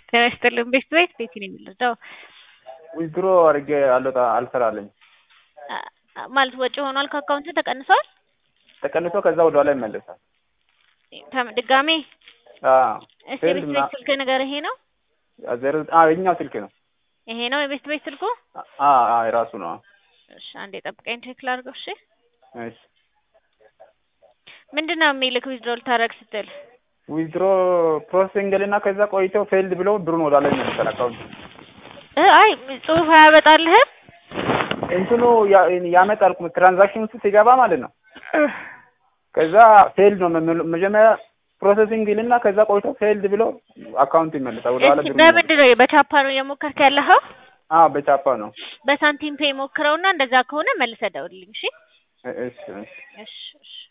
ጤና ይስጥልን ቤት ቤት ቤት ነው የሚለው ዊዝድሮ አድርጌ አልወጣ አልሰራልኝ ማለት ወጪ ሆኗል ከአካውንት ተቀንሷል ተቀንሶ ከዛ ወደ ኋላ ይመለሳል። ተም- ድጋሜ አዎ እስቲ የቤት ቤት ስልክ ነገር ይሄ ነው ዜሮ አዎ የኛው ስልክ ነው። ይሄ ነው የቤት ቤት ስልኩ አዎ አዎ የራሱ ነው። እሺ አንዴ ጠብቀኝ ቼክ ላድርገው እሺ እሺ ምንድን ነው የሚልክ ዊዝድሮ ልታደርግ ስትል ዊዝድሮ ፕሮሰሲንግ ልና ከዛ ቆይቶ ፌልድ ብሎ ብሩን ወደ ላይ ይመለሳል አካውንት እ አይ ጽሁፍ አያመጣልህም እንትኑ ያ- ያመጣል ትራንዛክሽን ውስጥ ሲገባ ማለት ነው። ከዛ ፌልድ ነው የሚለው መጀመሪያ ፕሮሰሲንግ ልና ከዛ ቆይቶ ፌልድ ብሎ አካውንት ይመለሳል ወደ ኋላ እስኪ ብሩን በምንድን ነው በቻፓ ነው እየሞከርክ ያለኸው አዎ በቻፓ ነው። በሳንቲም ፔይ ሞክረውና እንደዛ ከሆነ መልሰህ ደውልልኝ እሺ እሺ እሺ እሺ እሺ